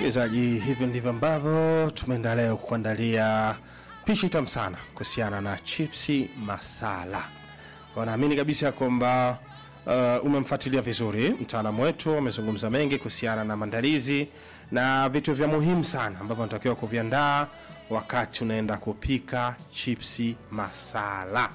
Msikilizaji, hivi ndivyo ambavyo tumeenda leo kukuandalia pishi tamu sana kuhusiana na chipsi masala. Wanaamini kabisa kwamba uh, umemfuatilia vizuri mtaalamu wetu, amezungumza mengi kuhusiana na maandalizi na vitu vya muhimu sana ambavyo unatakiwa kuviandaa wakati unaenda kupika chipsi masala.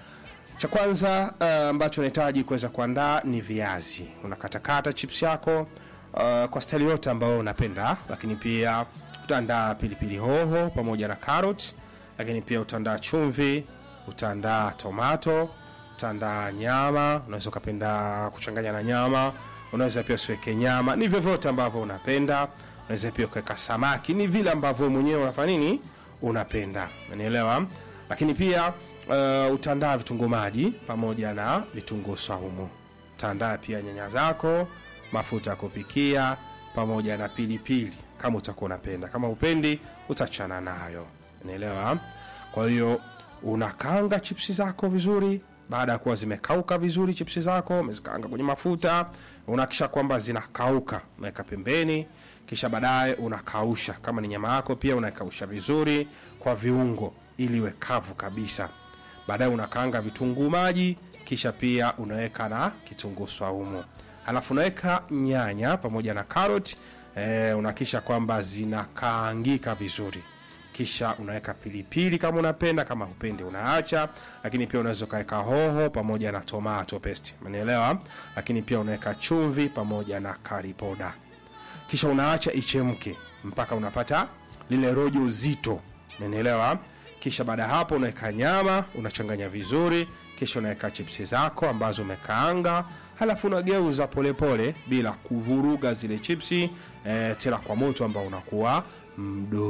Cha kwanza uh, ambacho unahitaji kuweza kuandaa ni viazi. Unakatakata chips yako uh, kwa staili yote ambayo unapenda, lakini pia utaandaa pilipili hoho pamoja na carrot, lakini pia utaandaa chumvi, utaandaa tomato, utaandaa nyama. Unaweza ukapenda kuchanganya na nyama, unaweza pia usiweke nyama, ni vyovyote ambavyo unapenda. Unaweza pia ukaweka samaki, ni vile ambavyo mwenyewe unafanya nini, unapenda, unanielewa. Lakini pia uh, utaandaa vitunguu maji pamoja na vitunguu saumu. Utaandaa pia nyanya zako, mafuta ya kupikia pamoja na pilipili kama utakuwa unapenda. Kama upendi utachana nayo, unaelewa. Kwa hiyo unakaanga chipsi zako vizuri. Baada ya kuwa zimekauka vizuri chipsi zako, umezikaanga kwenye mafuta, unahakisha kwamba zinakauka, unaweka pembeni, kisha baadaye unakausha. Kama ni nyama yako pia unaikausha vizuri kwa viungo ili iwe kavu kabisa. Baadaye unakaanga vitunguu maji, kisha pia unaweka na kitunguu swaumu, halafu unaweka nyanya pamoja na karoti eh, unahakisha kwamba zinakaangika vizuri kisha unaweka pilipili kama unapenda, kama hupendi unaacha. Lakini pia unaweza ukaweka hoho pamoja na tomato paste, umenielewa? Lakini pia unaweka chumvi pamoja na curry powder, kisha unaacha ichemke mpaka unapata lile rojo zito, umenielewa? Kisha baada ya hapo unaweka nyama, unachanganya vizuri, kisha unaweka chipsi zako ambazo umekaanga, halafu unageuza polepole bila kuvuruga zile chipsi eh, tena kwa moto ambao unakuwa mdogo.